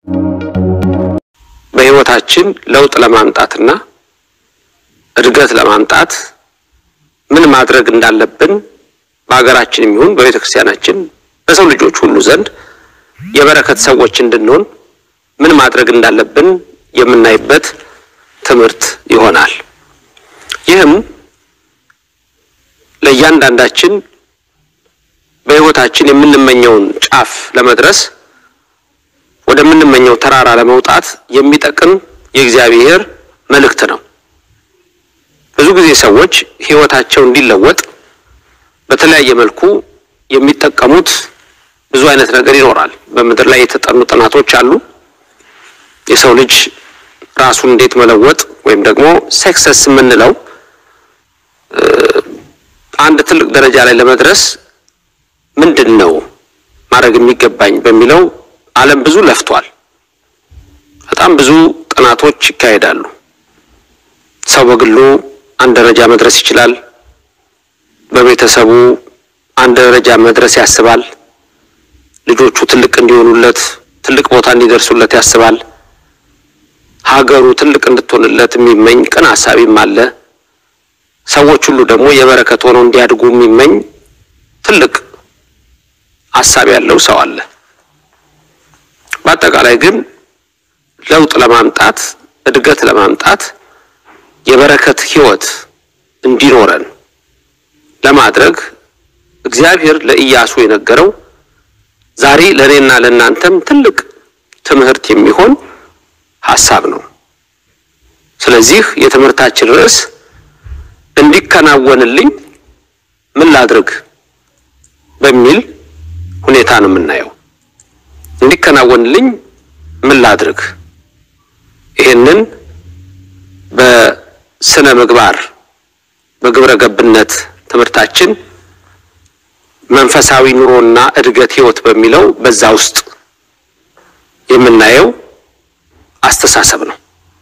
በሕይወታችን ለውጥ ለማምጣትና እድገት ለማምጣት ምን ማድረግ እንዳለብን በሀገራችንም ይሁን በቤተ ክርስቲያናችን በሰው ልጆች ሁሉ ዘንድ የበረከት ሰዎች እንድንሆን ምን ማድረግ እንዳለብን የምናይበት ትምህርት ይሆናል። ይህም ለእያንዳንዳችን በሕይወታችን የምንመኘውን ጫፍ ለመድረስ ወደምንመኘው ተራራ ለመውጣት የሚጠቅም የእግዚአብሔር መልእክት ነው። ብዙ ጊዜ ሰዎች ሕይወታቸው እንዲለወጥ በተለያየ መልኩ የሚጠቀሙት ብዙ አይነት ነገር ይኖራል። በምድር ላይ የተጠኑ ጥናቶች አሉ። የሰው ልጅ ራሱን እንዴት መለወጥ ወይም ደግሞ ሰክሰስ የምንለው አንድ ትልቅ ደረጃ ላይ ለመድረስ ምንድን ነው ማድረግ የሚገባኝ በሚለው ዓለም ብዙ ለፍቷል። በጣም ብዙ ጥናቶች ይካሄዳሉ። ሰው በግሉ አንድ ደረጃ መድረስ ይችላል። በቤተሰቡ አንድ ደረጃ መድረስ ያስባል። ልጆቹ ትልቅ እንዲሆኑለት፣ ትልቅ ቦታ እንዲደርሱለት ያስባል። ሀገሩ ትልቅ እንድትሆንለት የሚመኝ ቅን ሀሳቢም አለ። ሰዎች ሁሉ ደግሞ የበረከት ሆነው እንዲያድጉ የሚመኝ ትልቅ ሀሳብ ያለው ሰው አለ። በአጠቃላይ ግን ለውጥ ለማምጣት እድገት ለማምጣት የበረከት ሕይወት እንዲኖረን ለማድረግ እግዚአብሔር ለኢያሱ የነገረው ዛሬ ለእኔና ለእናንተም ትልቅ ትምህርት የሚሆን ሀሳብ ነው። ስለዚህ የትምህርታችን ርዕስ እንዲከናወንልኝ ምን ላድርግ በሚል ሁኔታ ነው የምናየው። እንዲከናወንልኝ ምን ላድርግ? ይህንን በስነ ምግባር በግብረ ገብነት ትምህርታችን መንፈሳዊ ኑሮና እድገት ህይወት በሚለው በዛ ውስጥ የምናየው አስተሳሰብ ነው።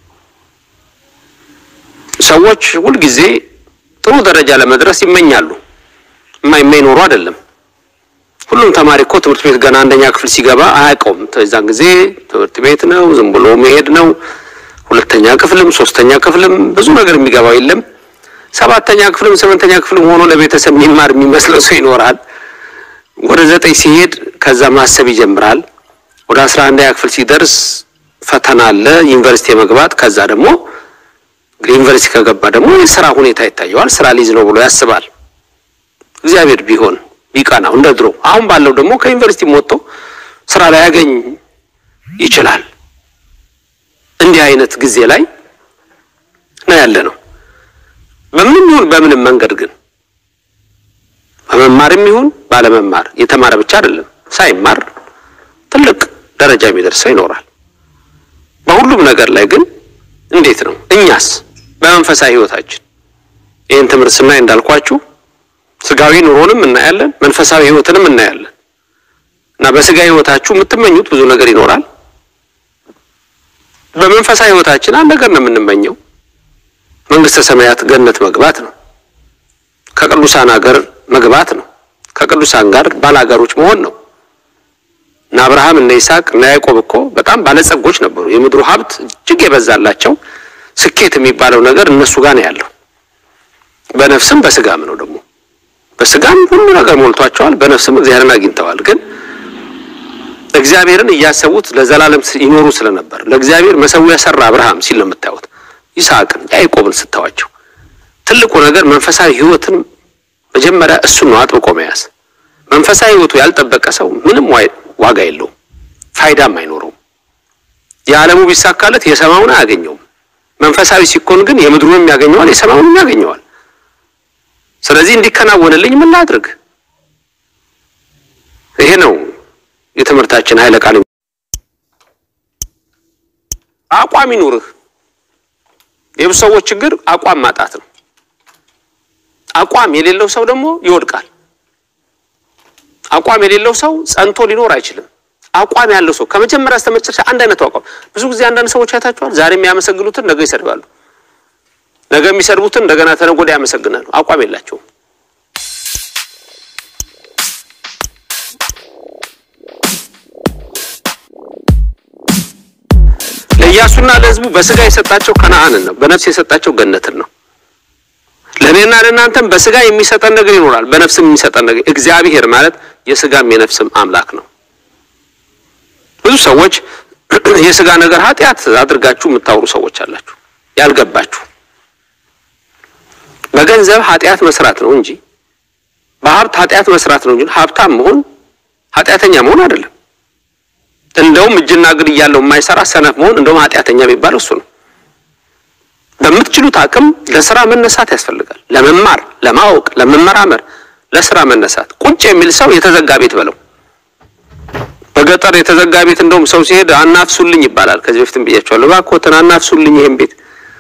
ሰዎች ሁልጊዜ ጥሩ ደረጃ ለመድረስ ይመኛሉ። የማይመኝ ኖሮ አይደለም። ሁሉም ተማሪ እኮ ትምህርት ቤት ገና አንደኛ ክፍል ሲገባ አያውቀውም። የዛን ጊዜ ትምህርት ቤት ነው፣ ዝም ብሎ መሄድ ነው። ሁለተኛ ክፍልም ሶስተኛ ክፍልም ብዙ ነገር የሚገባው የለም። ሰባተኛ ክፍልም ስምንተኛ ክፍልም ሆኖ ለቤተሰብ የሚማር የሚመስለው ሰው ይኖራል። ወደ ዘጠኝ ሲሄድ ከዛ ማሰብ ይጀምራል። ወደ አስራ አንደኛ ክፍል ሲደርስ ፈተና አለ፣ ዩኒቨርሲቲ የመግባት ከዛ ደግሞ ዩኒቨርሲቲ ከገባ ደግሞ የስራ ሁኔታ ይታየዋል። ስራ ሊዝ ነው ብሎ ያስባል። እግዚአብሔር ቢሆን ቢቀናው እንደ ድሮ። አሁን ባለው ደግሞ ከዩኒቨርሲቲ ወጥቶ ስራ ላይ ያገኝ ይችላል። እንዲህ አይነት ጊዜ ላይ ነው ያለ ነው። በምንም ይሁን በምንም መንገድ ግን በመማርም ይሁን ባለመማር የተማረ ብቻ አይደለም፣ ሳይማር ትልቅ ደረጃ የሚደርሰው ይኖራል። በሁሉም ነገር ላይ ግን እንዴት ነው እኛስ በመንፈሳዊ ህይወታችን ይህን ትምህርት ስናይ እንዳልኳችሁ ስጋዊ ኑሮንም እናያለን፣ መንፈሳዊ ህይወትንም እናያለን። እና በስጋ ህይወታችሁ የምትመኙት ብዙ ነገር ይኖራል። በመንፈሳዊ ህይወታችን አንድ ነገር ነው የምንመኘው፣ መንግስተ ሰማያት ገነት መግባት ነው። ከቅዱሳን ሀገር መግባት ነው። ከቅዱሳን ጋር ባላጋሮች መሆን ነው። እነ አብርሃም እነ ይስሐቅ እነ ያዕቆብ እኮ በጣም ባለጸጎች ነበሩ። የምድሩ ሀብት እጅግ የበዛላቸው ስኬት የሚባለው ነገር እነሱ ጋር ነው ያለው። በነፍስም በስጋም ነው ደግሞ በስጋም ሁሉ ነገር ሞልቷቸዋል፣ በነፍስም እግዚአብሔርን አግኝተዋል። ግን እግዚአብሔርን እያሰቡት ለዘላለም ይኖሩ ስለነበር ለእግዚአብሔር መሰዊያ ሰራ አብርሃም ሲል ነው የምታዩት። ይስሐቅን ያዕቆብን ስታዋቸው ትልቁ ነገር መንፈሳዊ ህይወትን መጀመሪያ እሱን ነው አጥብቆ መያዝ። መንፈሳዊ ህይወቱ ያልጠበቀ ሰው ምንም ዋጋ የለውም፣ ፋይዳም አይኖረውም። የዓለሙ ቢሳካለት የሰማዩን አያገኘውም። መንፈሳዊ ሲኮን ግን የምድሩንም ያገኘዋል፣ የሰማዩንም ያገኘዋል። ስለዚህ እንዲከናወንልኝ ምን ላድርግ? ይሄ ነው የትምህርታችን ኃይለ ቃል። አቋም ይኑርህ። የብዙ ሰዎች ችግር አቋም ማጣት ነው። አቋም የሌለው ሰው ደግሞ ይወድቃል። አቋም የሌለው ሰው ጸንቶ ሊኖር አይችልም። አቋም ያለው ሰው ከመጀመሪያ እስከ መጨረሻ አንድ አይነት አቋም። ብዙ ጊዜ አንዳንድ ሰዎች አይታችኋል። ዛሬ የሚያመሰግኑትን ነገ ይሰድባሉ። ነገ የሚሰድቡትን እንደገና ተነገ ወዲያ ያመሰግናሉ። አቋም የላቸውም። ለእሱና ለሕዝቡ በስጋ የሰጣቸው ከነአንን ነው፣ በነፍስ የሰጣቸው ገነትን ነው። ለእኔና ለእናንተም በስጋ የሚሰጠን ነገር ይኖራል፣ በነፍስም የሚሰጠን ነገር። እግዚአብሔር ማለት የስጋም የነፍስም አምላክ ነው። ብዙ ሰዎች የስጋ ነገር ኃጢአት አድርጋችሁ የምታወሩ ሰዎች አላችሁ፣ ያልገባችሁ በገንዘብ ኃጢአት መስራት ነው እንጂ በሀብት ኃጢአት መስራት ነው እንጂ ሀብታም መሆን ኃጢአተኛ መሆን አይደለም። እንደውም እጅና እግር እያለው የማይሰራ ሰነፍ መሆን እንደውም ኃጢአተኛ የሚባለው እሱ ነው። በምትችሉት አቅም ለስራ መነሳት ያስፈልጋል። ለመማር፣ ለማወቅ፣ ለመመራመር፣ ለስራ መነሳት። ቁጭ የሚል ሰው የተዘጋ ቤት በለው። በገጠር የተዘጋ ቤት እንደውም ሰው ሲሄድ አናፍሱልኝ ይባላል። ከዚህ በፊትም ብያቸዋለሁ። እባክዎትን አናፍሱልኝ ይሄን ቤት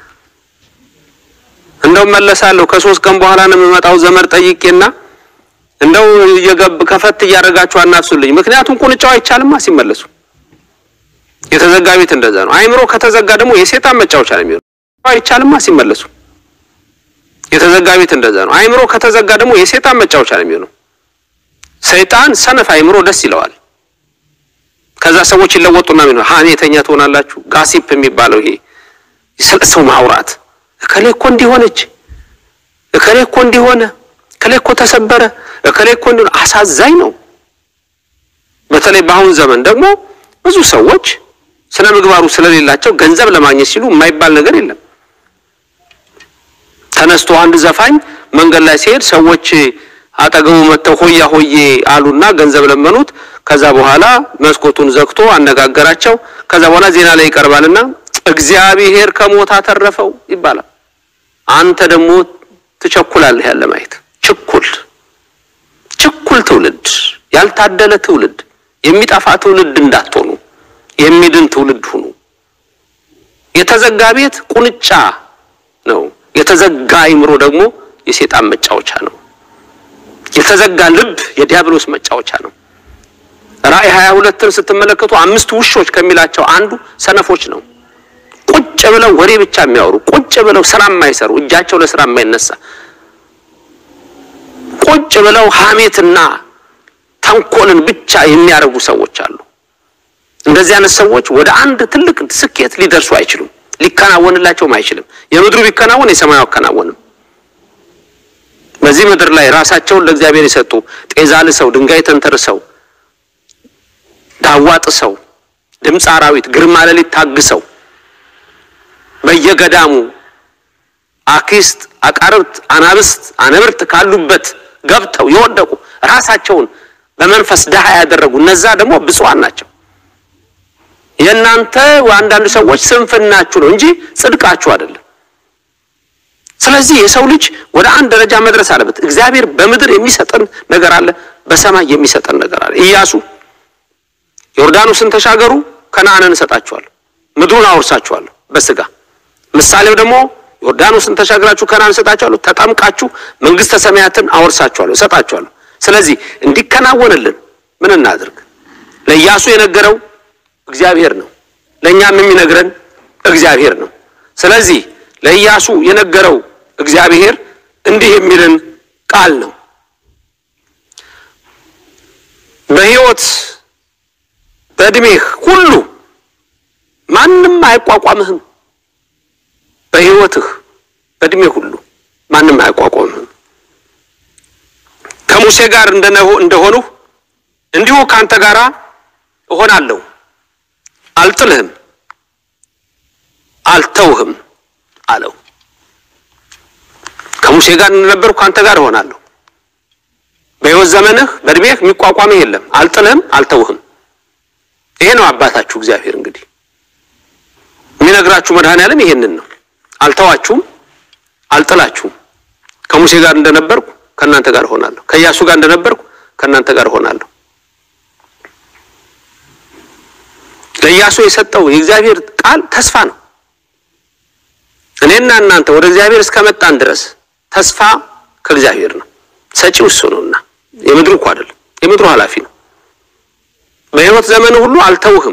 እንደውም መለሳለሁ ከሶስት ቀን በኋላ ነው የምመጣው ዘመድ ጠይቄና እንደው እየገብ ከፈት እያደረጋችሁ አናፍሱልኝ። ምክንያቱም ቁንጫው አይቻልማ ሲመለሱ። የተዘጋ ቤት እንደዛ ነው። አይምሮ ከተዘጋ ደግሞ የሴጣን መጫወቻ ነው የሚሆነው። አይቻልማ ሲመለሱ። የተዘጋ ቤት እንደዛ ነው። አይምሮ ከተዘጋ ደግሞ የሴጣን መጫወቻ ነው የሚሆነው። ሰይጣን ሰነፍ አይምሮ ደስ ይለዋል። ከዛ ሰዎች ይለወጡና ምን ሀሜተኛ ትሆናላችሁ። ጋሲፕ የሚባለው ይሄ ስለ ሰው ማውራት እከሌ እኮ እንዲሆነች እከሌ እኮ እንዲሆነ እከሌ እኮ ተሰበረ እከሌ እኮ እንዲሆነ አሳዛኝ ነው። በተለይ በአሁን ዘመን ደግሞ ብዙ ሰዎች ስነ ምግባሩ ስለሌላቸው ገንዘብ ለማግኘት ሲሉ የማይባል ነገር የለም። ተነስቶ አንድ ዘፋኝ መንገድ ላይ ሲሄድ ሰዎች አጠገቡ መጥተው ሆያ ሆዬ አሉና ገንዘብ ለመኑት። ከዛ በኋላ መስኮቱን ዘግቶ አነጋገራቸው። ከዛ በኋላ ዜና ላይ ይቀርባልና እግዚአብሔር ከሞት አተረፈው ይባላል። አንተ ደግሞ ትቸኩላለህ ያለ ማየት ችኩል ችኩል ትውልድ፣ ያልታደለ ትውልድ፣ የሚጠፋ ትውልድ እንዳትሆኑ የሚድን ትውልድ ሁኑ። የተዘጋ ቤት ቁንጫ ነው። የተዘጋ አይምሮ ደግሞ የሴጣን መጫወቻ ነው። የተዘጋ ልብ የዲያብሎስ መጫወቻ ነው። ራእይ ሀያ ሁለትን ስትመለከቱ አምስት ውሾች ከሚላቸው አንዱ ሰነፎች ነው። ቁጭ ብለው ወሬ ብቻ የሚያወሩ ቁጭ ብለው ስራ የማይሰሩ እጃቸው ለስራ የማይነሳ ቁጭ ብለው ሐሜትና ተንኮልን ብቻ የሚያደርጉ ሰዎች አሉ። እንደዚህ አይነት ሰዎች ወደ አንድ ትልቅ ስኬት ሊደርሱ አይችሉም። ሊከናወንላቸውም አይችልም። የምድሩ ቢከናወን የሰማዩ አይከናወንም። በዚህ ምድር ላይ ራሳቸውን ለእግዚአብሔር የሰጡ ጤዛ ልሰው ድንጋይ ተንተርሰው ዳዋ ጥሰው ድምፅ አራዊት ግርማ ሌሊት ታግሰው በየገዳሙ አክስት አቃርብት አናብስት አነብርት ካሉበት ገብተው የወደቁ ራሳቸውን በመንፈስ ድሃ ያደረጉ እነዛ ደግሞ ብፁዓን ናቸው። የእናንተ አንዳንድ ሰዎች ስንፍናችሁ ነው እንጂ ጽድቃችሁ አይደለም። ስለዚህ የሰው ልጅ ወደ አንድ ደረጃ መድረስ አለበት። እግዚአብሔር በምድር የሚሰጠን ነገር አለ፣ በሰማይ የሚሰጠን ነገር አለ። ኢያሱ ዮርዳኖስን ተሻገሩ፣ ከነዓንን እሰጣችኋለሁ፣ ምድሩን አወርሳችኋለሁ በስጋ ምሳሌው ደግሞ ዮርዳኖስን ተሻግራችሁ ከነዓን እሰጣችኋለሁ፣ ተጠምቃችሁ መንግስተ ሰማያትን አወርሳችኋለሁ፣ እሰጣችኋለሁ። ስለዚህ እንዲከናወንልን ምን እናድርግ? ለኢያሱ የነገረው እግዚአብሔር ነው። ለእኛም የሚነግረን እግዚአብሔር ነው። ስለዚህ ለኢያሱ የነገረው እግዚአብሔር እንዲህ የሚልን ቃል ነው። በሕይወት በዕድሜህ ሁሉ ማንም አይቋቋምህም። በሕይወትህ በዕድሜ ሁሉ ማንም አያቋቋምህም። ከሙሴ ጋር እንደሆንሁ እንዲሁ ከአንተ ጋር እሆናለሁ። አልጥልህም፣ አልተውህም አለው። ከሙሴ ጋር እንደነበርኩ ከአንተ ጋር እሆናለሁ። በሕይወት ዘመንህ በዕድሜህ የሚቋቋምህ የለም። አልጥልህም፣ አልተውህም። ይሄ ነው አባታችሁ እግዚአብሔር እንግዲህ የሚነግራችሁ መድኃኔዓለም ይሄንን ነው። አልተዋችሁም፣ አልጥላችሁም። ከሙሴ ጋር እንደነበርኩ ከእናንተ ጋር እሆናለሁ። ከኢያሱ ጋር እንደነበርኩ ከእናንተ ጋር እሆናለሁ። ለኢያሱ የሰጠው የእግዚአብሔር ቃል ተስፋ ነው። እኔና እናንተ ወደ እግዚአብሔር እስከመጣን ድረስ ተስፋ ከእግዚአብሔር ነው። ሰጪው እሱ ነውና የምድሩ እኮ አይደለም፣ የምድሩ ኃላፊ ነው። በሕይወት ዘመን ሁሉ አልተውህም፣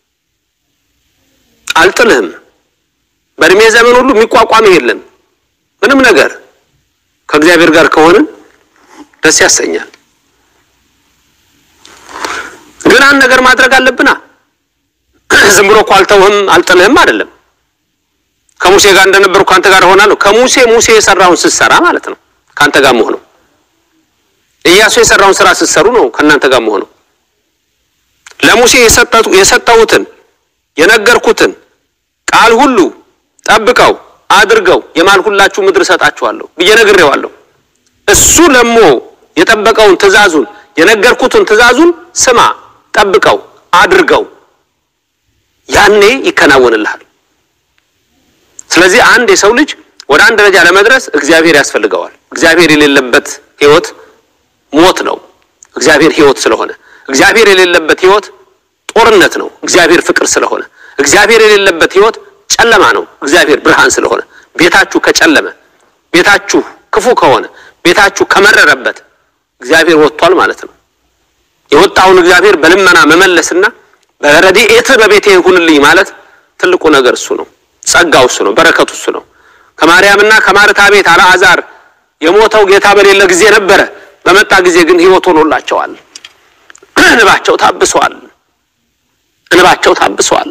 አልጥልህም። በእድሜ ዘመን ሁሉ የሚቋቋምህ የለም። ምንም ነገር ከእግዚአብሔር ጋር ከሆንን ደስ ያሰኛል። ግን አንድ ነገር ማድረግ አለብና ዝም ብሎ እኮ አልተውህም አልጥልህም አይደለም። ከሙሴ ጋር እንደነበርኩ ከአንተ ጋር እሆናለሁ። ከሙሴ ሙሴ የሰራውን ስትሰራ ማለት ነው ከአንተ ጋር መሆነው። ኢያሱ የሰራውን ስራ ስትሰሩ ነው ከእናንተ ጋር መሆነው። ለሙሴ የሰጠሁትን የነገርኩትን ቃል ሁሉ ጠብቀው አድርገው የማልሁላችሁ ምድር እሰጣችኋለሁ ብዬ ነግሬዋለሁ። እሱ ለሞ የጠበቀውን ትእዛዙን የነገርኩትን ትእዛዙን ስማ፣ ጠብቀው፣ አድርገው፣ ያኔ ይከናወንልሃል። ስለዚህ አንድ የሰው ልጅ ወደ አንድ ደረጃ ለመድረስ እግዚአብሔር ያስፈልገዋል። እግዚአብሔር የሌለበት ህይወት ሞት ነው። እግዚአብሔር ህይወት ስለሆነ፣ እግዚአብሔር የሌለበት ህይወት ጦርነት ነው። እግዚአብሔር ፍቅር ስለሆነ፣ እግዚአብሔር የሌለበት ህይወት ጨለማ ነው። እግዚአብሔር ብርሃን ስለሆነ፣ ቤታችሁ ከጨለመ፣ ቤታችሁ ክፉ ከሆነ፣ ቤታችሁ ከመረረበት እግዚአብሔር ወጥቷል ማለት ነው። የወጣውን እግዚአብሔር በልመና መመለስና በረድኤት በቤቴ ይሁንልኝ ማለት ትልቁ ነገር እሱ ነው። ጸጋው እሱ ነው። በረከቱ እሱ ነው። ከማርያምና ከማርታ ቤት አልዓዛር የሞተው ጌታ በሌለ ጊዜ ነበረ። በመጣ ጊዜ ግን ህይወት ሆኖላቸዋል። እንባቸው ታብሷል። እንባቸው ታብሷል።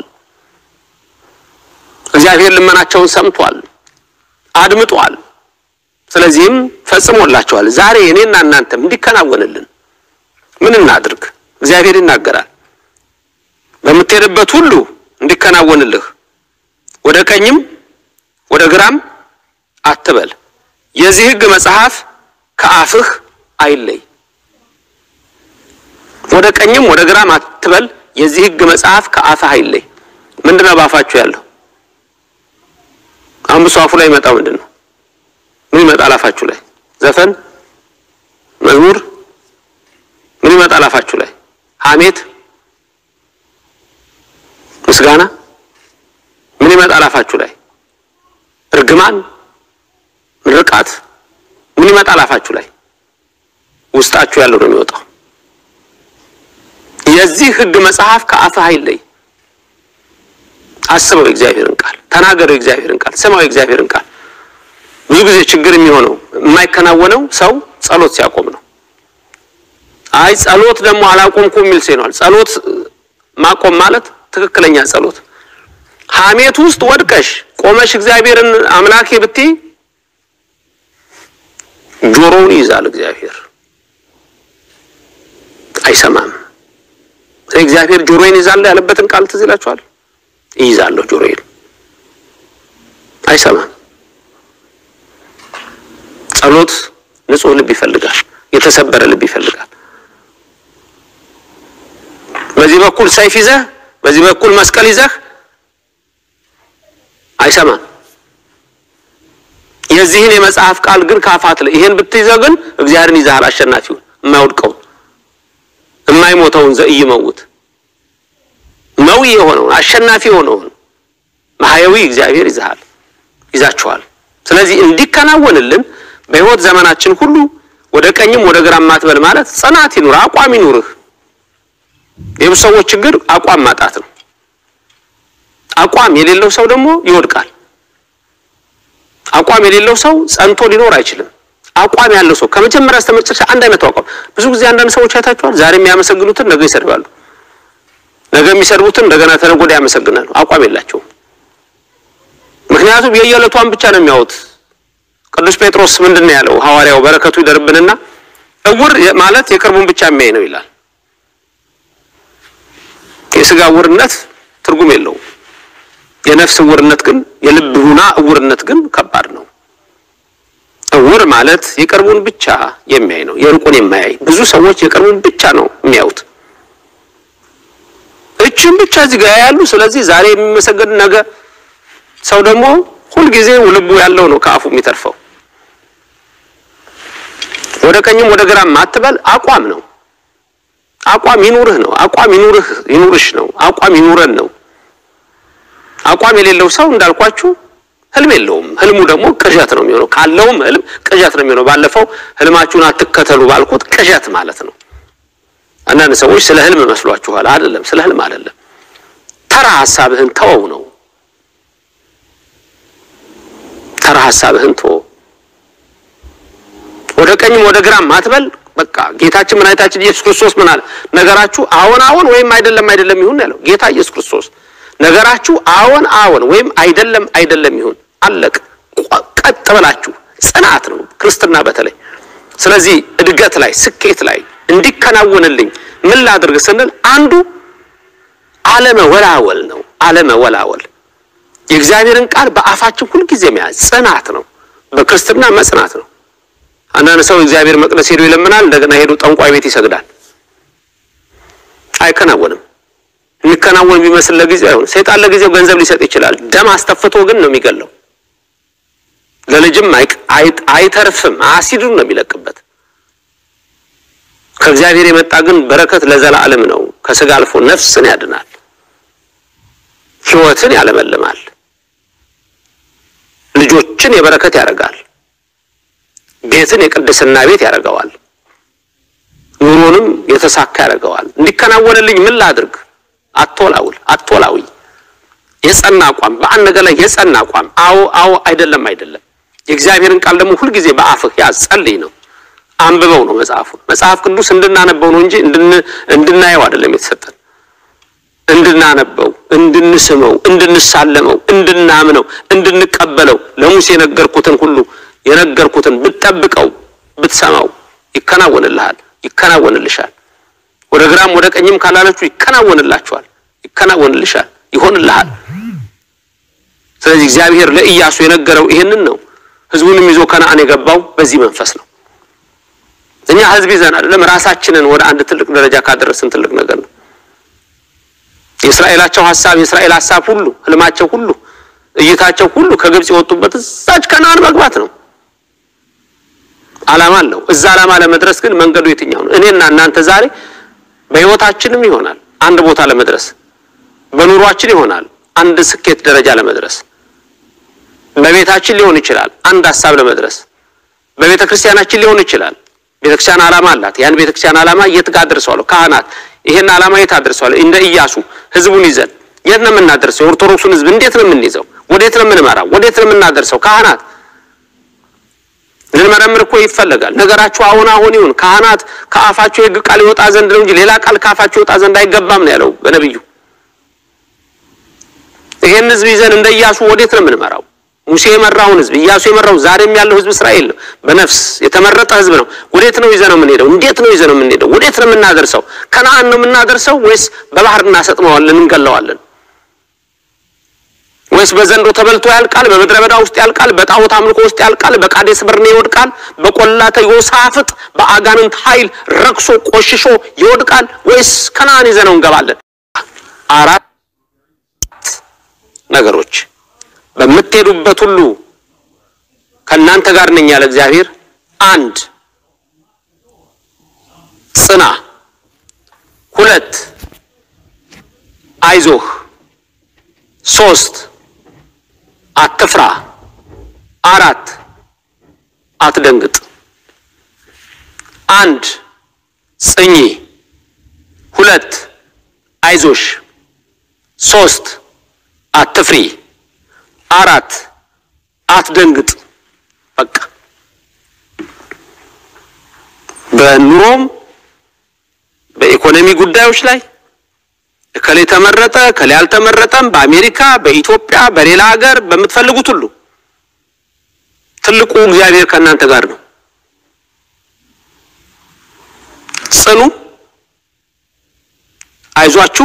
እግዚአብሔር ልመናቸውን ሰምቷል፣ አድምጧል። ስለዚህም ፈጽሞላቸዋል። ዛሬ እኔና እናንተም እንዲከናወንልን ምን እናድርግ? እግዚአብሔር ይናገራል። በምትሄድበት ሁሉ እንዲከናወንልህ ወደ ቀኝም ወደ ግራም አትበል፣ የዚህ ሕግ መጽሐፍ ከአፍህ አይለይ። ወደ ቀኝም ወደ ግራም አትበል፣ የዚህ ሕግ መጽሐፍ ከአፍህ አይለይ። ምንድነው በአፋችሁ ያለው? አሁን ብሶ አፉ ላይ ይመጣው ምንድን ነው? ምን ይመጣል አፋችሁ ላይ? ዘፈን፣ መዝሙር፣ ምን ይመጣል አፋችሁ ላይ? ሐሜት፣ ምስጋና፣ ምን ይመጣል አፋችሁ ላይ? እርግማን፣ ምርቃት፣ ምን ይመጣል አፋችሁ ላይ? ውስጣችሁ ያለው ነው የሚወጣው። የዚህ ሕግ መጽሐፍ ከአፍህ አይለይ። አስበው የእግዚአብሔርን ቃል ተናገረው፣ የእግዚአብሔርን ቃል ስማው፣ የእግዚአብሔርን ቃል ብዙ ጊዜ ችግር የሚሆነው የማይከናወነው ሰው ጸሎት ሲያቆም ነው። አይ ጸሎት ደግሞ አላቆምኩም የሚል ሰው ይኖራል። ጸሎት ማቆም ማለት ትክክለኛ ጸሎት ሐሜት ውስጥ ወድቀሽ ቆመሽ እግዚአብሔርን አምላኬ ብትይ ጆሮውን ይይዛል እግዚአብሔር አይሰማም። እግዚአብሔር ጆሮዬን ይዛል ያለበትን ቃል ትዝ ይላችኋል። ይይዛለሁ ጆሮዬን አይሰማም። ጸሎት ንጹሕ ልብ ይፈልጋል። የተሰበረ ልብ ይፈልጋል። በዚህ በኩል ሰይፍ ይዘህ በዚህ በኩል መስቀል ይዘህ አይሰማም። የዚህን የመጽሐፍ ቃል ግን ካፋት ላይ ይሄን ብትይዘው ግን እግዚአብሔርን ይዘሃል። አሸናፊውን የማይወድቀውን የማይሞተውን ዘኢይመውት መዊ የሆነውን አሸናፊ የሆነውን ማህያዊ እግዚአብሔር ይዘሃል ይዛችኋል። ስለዚህ እንዲከናወንልን በሕይወት ዘመናችን ሁሉ ወደ ቀኝም ወደ ግራም ማትበል ማለት ጽናት ይኑር፣ አቋም ይኑርህ። የብዙ ሰዎች ችግር አቋም ማጣት ነው። አቋም የሌለው ሰው ደግሞ ይወድቃል። አቋም የሌለው ሰው ጸንቶ ሊኖር አይችልም። አቋም ያለው ሰው ከመጀመሪያ እስከ መጨረሻ አንድ አይነት አቋም። ብዙ ጊዜ አንዳንድ ሰዎች አይታችኋል። ዛሬ የሚያመሰግኑትን ነገ ይሰድባሉ፣ ነገ የሚሰድቡትን እንደገና ተነገ ወዲያ ያመሰግናሉ። አቋም የላቸውም። ምክንያቱም የየዕለቷን ብቻ ነው የሚያዩት። ቅዱስ ጴጥሮስ ምንድን ነው ያለው? ሐዋርያው በረከቱ ይደርብንና እውር ማለት የቅርቡን ብቻ የሚያይ ነው ይላል። የስጋ እውርነት ትርጉም የለውም። የነፍስ እውርነት ግን የልብ ሁና እውርነት ግን ከባድ ነው። እውር ማለት የቅርቡን ብቻ የሚያይ ነው፣ የሩቁን የማያይ። ብዙ ሰዎች የቅርቡን ብቻ ነው የሚያዩት። እችን ብቻ እዚህ ጋር ያሉ። ስለዚህ ዛሬ የሚመሰገን ነገ ሰው ደግሞ ሁልጊዜ ልቡ ያለው ነው ከአፉ የሚተርፈው። ወደ ቀኝም ወደ ግራም አትበል አቋም ነው። አቋም ይኑርህ ነው። አቋም ይኑርህ ይኑርሽ ነው። አቋም ይኑረን ነው። አቋም የሌለው ሰው እንዳልኳችሁ ህልም የለውም። ህልሙ ደግሞ ቅዠት ነው የሚሆነው። ካለውም ህልም ቅዠት ነው የሚሆነው። ባለፈው ህልማችሁን አትከተሉ ባልኩት ቅዠት ማለት ነው። አንዳንድ ሰዎች ስለ ህልም መስሏችኋል። አይደለም፣ ስለ ህልም አይደለም። ተራ ሀሳብህን ተወው ነው። ተራ ሀሳብህን ተወው። ወደ ቀኝም ወደ ግራም አትበል። በቃ ጌታችን መድኃኒታችን ኢየሱስ ክርስቶስ ምን አለ? ነገራችሁ አዎን አዎን ወይም አይደለም አይደለም ይሁን ያለው ጌታ ኢየሱስ ክርስቶስ ነገራችሁ አዎን አዎን ወይም አይደለም አይደለም ይሁን አለቅ። ቀጥ ብላችሁ ጽናት ነው ክርስትና በተለይ። ስለዚህ እድገት ላይ ስኬት ላይ እንዲከናወንልኝ ምን ላድርግ ስንል አንዱ አለመወላወል ነው። አለመወላወል የእግዚአብሔርን ቃል በአፋችን ሁልጊዜ መያዝ ጽናት ነው። በክርስትና መጽናት ነው። አንዳንድ ሰው እግዚአብሔር መቅደስ ሄዶ ይለምናል፣ እንደገና ሄዶ ጠንቋይ ቤት ይሰግዳል። አይከናወንም። የሚከናወን ቢመስል ለጊዜው አይሆን። ሰይጣን ለጊዜው ገንዘብ ሊሰጥ ይችላል። ደም አስተፍቶ ግን ነው የሚገለው። ለልጅም አይተርፍም። አሲዱን ነው የሚለቅበት። ከእግዚአብሔር የመጣ ግን በረከት ለዘላለም ነው። ከስጋ አልፎ ነፍስን ያድናል፣ ሕይወትን ያለመልማል፣ ልጆችን የበረከት ያደርጋል፣ ቤትን የቅድስና ቤት ያደርገዋል፣ ኑሮንም የተሳካ ያደርገዋል። እንዲከናወንልኝ ምን ላድርግ? አቶላውል አቶላዊ የጸና አቋም፣ በአንድ ነገር ላይ የጸና አቋም። አዎ አዎ፣ አይደለም አይደለም። የእግዚአብሔርን ቃል ደግሞ ሁልጊዜ በአፍህ ያዝ፣ ጸልይ ነው አንብበው ነው መጽሐፉ። መጽሐፍ ቅዱስ እንድናነበው ነው እንጂ እንድናየው አይደለም የተሰጠን። እንድናነበው፣ እንድንስመው፣ እንድንሳለመው፣ እንድናምነው፣ እንድንቀበለው ለሙሴ የነገርኩትን ሁሉ የነገርኩትን ብትጠብቀው ብትሰማው ይከናወንልሃል፣ ይከናወንልሻል። ወደ ግራም ወደ ቀኝም ካላላችሁ ይከናወንላችኋል፣ ይከናወንልሻል፣ ይሆንልሃል። ስለዚህ እግዚአብሔር ለኢያሱ የነገረው ይሄንን ነው። ህዝቡንም ይዞ ከነአን የገባው በዚህ መንፈስ ነው። እኛ ህዝብ ይዘን አይደለም ራሳችንን ወደ አንድ ትልቅ ደረጃ ካደረስን ትልቅ ነገር ነው። የእስራኤላቸው ሀሳብ የእስራኤል ሀሳብ ሁሉ ህልማቸው ሁሉ እይታቸው ሁሉ ከግብጽ የወጡበት እዛች ከነአን መግባት ነው። ዓላማ አለው። እዛ ዓላማ ለመድረስ ግን መንገዱ የትኛው ነው? እኔና እናንተ ዛሬ በህይወታችንም ይሆናል አንድ ቦታ ለመድረስ፣ በኑሯችን ይሆናል አንድ ስኬት ደረጃ ለመድረስ፣ በቤታችን ሊሆን ይችላል አንድ ሀሳብ ለመድረስ፣ በቤተ ክርስቲያናችን ሊሆን ይችላል ቤተክርስቲያን ዓላማ አላት። ያን ቤተክርስቲያን ዓላማ የት ጋር አድርሰዋለሁ? ካህናት ይሄን ዓላማ የት አድርሰዋለሁ? እንደ ኢያሱ ህዝቡን ይዘን የት ነው የምናደርሰው? የኦርቶዶክሱን ህዝብ እንዴት ነው የምንይዘው? ወዴት ነው የምንመራው? ወዴት ነው የምናደርሰው? ካህናት ልንመረምር እኮ ይፈለጋል። ነገራችሁ አሁን አሁን ይሁን። ካህናት ከአፋቸው የህግ ቃል ይወጣ ዘንድ ነው እንጂ ሌላ ቃል ከአፋቸው ይወጣ ዘንድ አይገባም ነው ያለው በነቢዩ። ይሄን ህዝብ ይዘን እንደ ኢያሱ ወዴት ነው የምንመራው? ሙሴ የመራውን ህዝብ ኢያሱ የመራው ዛሬም ያለው ህዝብ እስራኤል ነው። በነፍስ የተመረጠ ህዝብ ነው። ወዴት ነው ይዘነው የምንሄደው? እንዴት ነው ይዘነው የምንሄደው? ወዴት ነው የምናደርሰው? ከነአን ነው የምናደርሰው ወይስ በባህር እናሰጥመዋለን፣ እንገለዋለን? ወይስ በዘንዶ ተበልቶ ያልቃል? በምድረ በዳ ውስጥ ያልቃል? በጣዖት አምልኮ ውስጥ ያልቃል? በቃዴስ በርኔ ይወድቃል? በቆላተ ዮሳፍጥ በአጋንንት ኃይል ረክሶ ቆሽሾ ይወድቃል? ወይስ ከነአን ይዘነው እንገባለን? አራት ነገሮች በምትሄዱበት ሁሉ ከእናንተ ጋር ነኝ ያለ እግዚአብሔር። አንድ ጽና፣ ሁለት አይዞህ፣ ሶስት አትፍራ፣ አራት አትደንግጥ። አንድ ጽኚ፣ ሁለት አይዞሽ፣ ሶስት አትፍሪ አራት አትደንግጥ። በቃ በኑሮም በኢኮኖሚ ጉዳዮች ላይ እከሌ ተመረጠ እከሌ አልተመረጠም፣ በአሜሪካ በኢትዮጵያ በሌላ ሀገር በምትፈልጉት ሁሉ ትልቁ እግዚአብሔር ከእናንተ ጋር ነው። ጽኑ፣ አይዟችሁ፣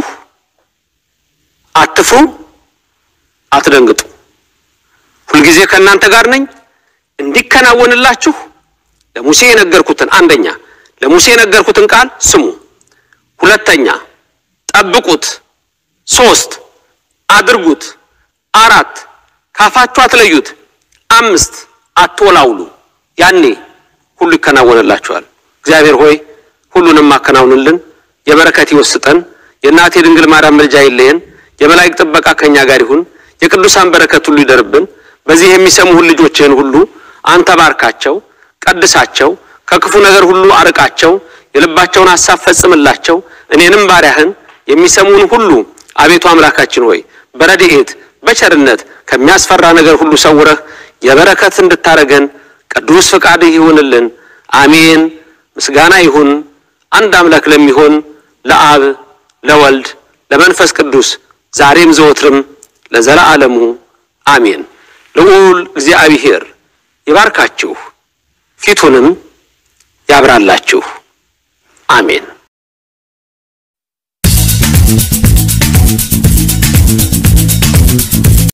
አትፍሩ፣ አትደንግጡ። ሁልጊዜ ከእናንተ ጋር ነኝ። እንዲከናወንላችሁ ለሙሴ የነገርኩትን አንደኛ ለሙሴ የነገርኩትን ቃል ስሙ፣ ሁለተኛ ጠብቁት፣ ሶስት አድርጉት፣ አራት ካፋችሁ አትለዩት፣ አምስት አትወላውሉ። ያኔ ሁሉ ይከናወንላችኋል። እግዚአብሔር ሆይ ሁሉንም አከናውንልን፣ የበረከት ይወስጠን፣ የእናቴ ድንግል ማርያም ምልጃ አይለየን፣ የመላእክት ጥበቃ ከኛ ጋር ይሁን፣ የቅዱሳን በረከት ሁሉ ይደርብን። በዚህ የሚሰሙህን ልጆችህን ሁሉ አንተ ባርካቸው፣ ቀድሳቸው፣ ከክፉ ነገር ሁሉ አርቃቸው፣ የልባቸውን ሐሳብ ፈጽምላቸው። እኔንም ባሪያህን የሚሰሙን ሁሉ አቤቱ አምላካችን ሆይ በረድኤት በቸርነት ከሚያስፈራ ነገር ሁሉ ሰውረህ የበረከት እንድታረገን ቅዱስ ፈቃድህ ይሁንልን። አሜን። ምስጋና ይሁን አንድ አምላክ ለሚሆን ለአብ ለወልድ ለመንፈስ ቅዱስ ዛሬም ዘወትርም ለዘለዓለሙ አሜን። ልዑል እግዚአብሔር ይባርካችሁ፣ ፊቱንም ያብራላችሁ። አሜን።